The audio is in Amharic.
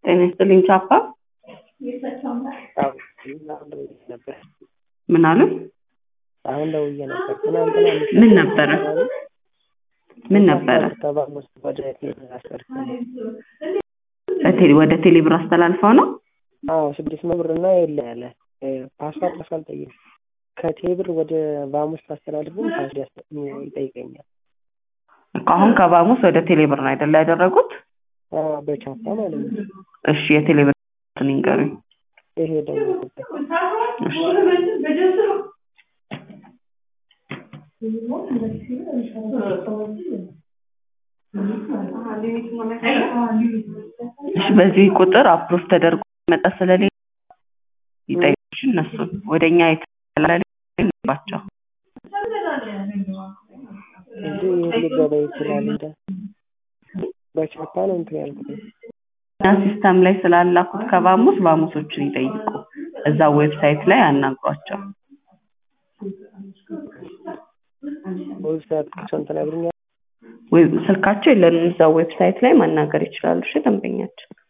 ጤና ይስጥልኝ ቻፓ አዎ አሁን ደውዬ ነበር። ምን አሉ? አሁን ደውዬ ነበር። ትናንትና አምስት ምን ነበረ? ምን ነበረ? ሰባ አምስት ወደ ቴሌ አስቀርተን በቴሌ ወደ ቴሌብር አስተላልፈው ነው? አዎ ስድስት መቶ ብር እና የለ ያለ ፓስዋርድ ራሱ አልጠየቅም። ከቴብር ወደ ባሙስ ታስተላልፍም ፓስዋርድ ያስ- ይጠይቀኛል። እኮ አሁን ከባሙስ ወደ ቴሌብር ነው አይደለ ያደረጉት? አዎ በቻፓ ማለት ነው። እሺ የቴሌብር እንትን ይንገሩኝ። ይሄ ደውዬበት እሺ እሺ በዚህ ቁጥር አፕሮቭ ተደርጎ መጣ ስለሌለ ይጠይቁሽ እነሱን ወደ እኛ የተላለባቸው እንጂ ይህ ሊገባ ይችላል እንደ በቻፓ ነው እንትን ያልኩት። እና ሲስተም ላይ ስላላኩት ከባሙስ ባሙሶችን ይጠይቁ። እዛ ዌብሳይት ላይ አናግሯቸው። ዌብሳይት ቁጥሩን ትነግሩኛል? ወይ ስልካቸው የለንም። እዛ ዌብሳይት ላይ ማናገር ይችላሉ። እሺ ደንበኛቸው